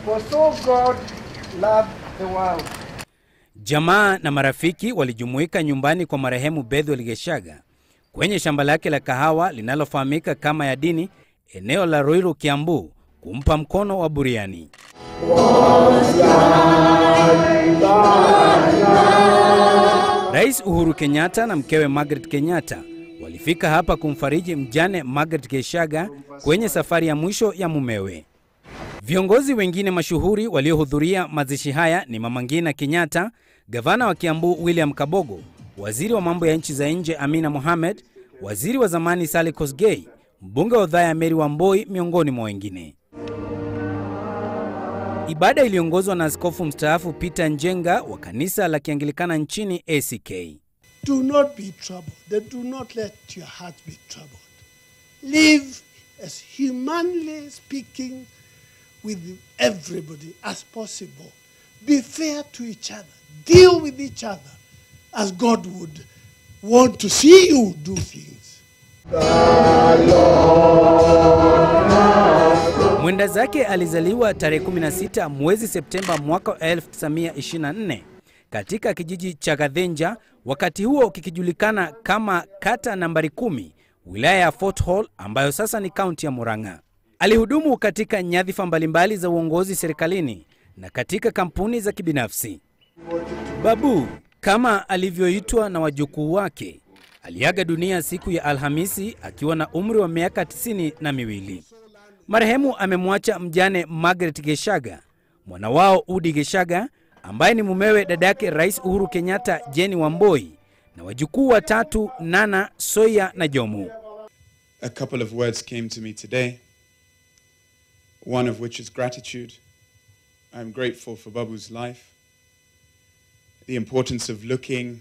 For so God loved the world. Jamaa na marafiki walijumuika nyumbani kwa marehemu Bethel Geshaga kwenye shamba lake la kahawa linalofahamika kama Yadini, eneo la Ruiru, Kiambu, kumpa mkono wa buriani. Rais Uhuru Kenyatta na mkewe Margaret Kenyatta walifika hapa kumfariji mjane Margaret Geshaga kwenye safari ya mwisho ya mumewe. Viongozi wengine mashuhuri waliohudhuria mazishi haya ni Mama Ngina Kenyatta, gavana wa Kiambu William Kabogo, waziri wa mambo ya nchi za nje Amina Mohamed, waziri wa zamani Sally Kosgei, mbunge wa Othaya Mary Wamboi, miongoni mwa wengine. Ibada iliongozwa na askofu mstaafu Peter Njenga wa kanisa la Kianglikana nchini ACK. Do not be troubled. Then do not let your heart be troubled. Live as humanly speaking with everybody as possible. Be fair to each other. Deal with each other as God would want to see you do things. Mwenda zake alizaliwa tarehe 16 mwezi Septemba mwaka 1924 katika kijiji cha Gadhenja, wakati huo kikijulikana kama kata nambari kumi, wilaya ya Fort Hall ambayo sasa ni kaunti ya Murang'a. Alihudumu katika nyadhifa mbalimbali za uongozi serikalini na katika kampuni za kibinafsi. Babu kama alivyoitwa na wajukuu wake aliaga dunia siku ya Alhamisi akiwa na umri wa miaka tisini na miwili. Marehemu amemwacha mjane Margaret Geshaga, mwana wao Udi Geshaga ambaye ni mumewe dadake Rais Uhuru Kenyatta, Jeni Wamboi, na wajukuu watatu Nana, Soya na Jomo. A couple of words came to me today, one of which is gratitude. I'm grateful for Babu's life, the importance of looking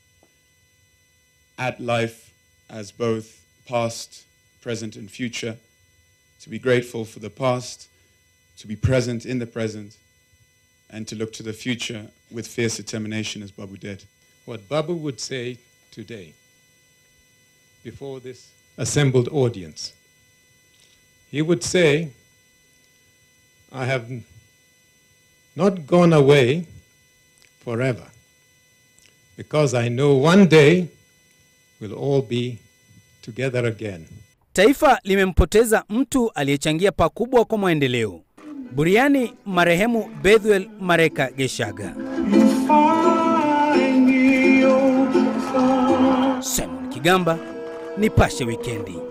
at life as both past, present, and future, to be grateful for the past, to be present in the present, and to look to the future with fierce determination as Babu did. what Babu would say today before this assembled audience. He would say, I have n- not gone away forever because I know one day we'll all be together again. Taifa limempoteza mtu aliyechangia pakubwa kwa maendeleo. Buriani marehemu Bethel Mareka Geshaga. Simon Kigamba, Nipashe Wikendi.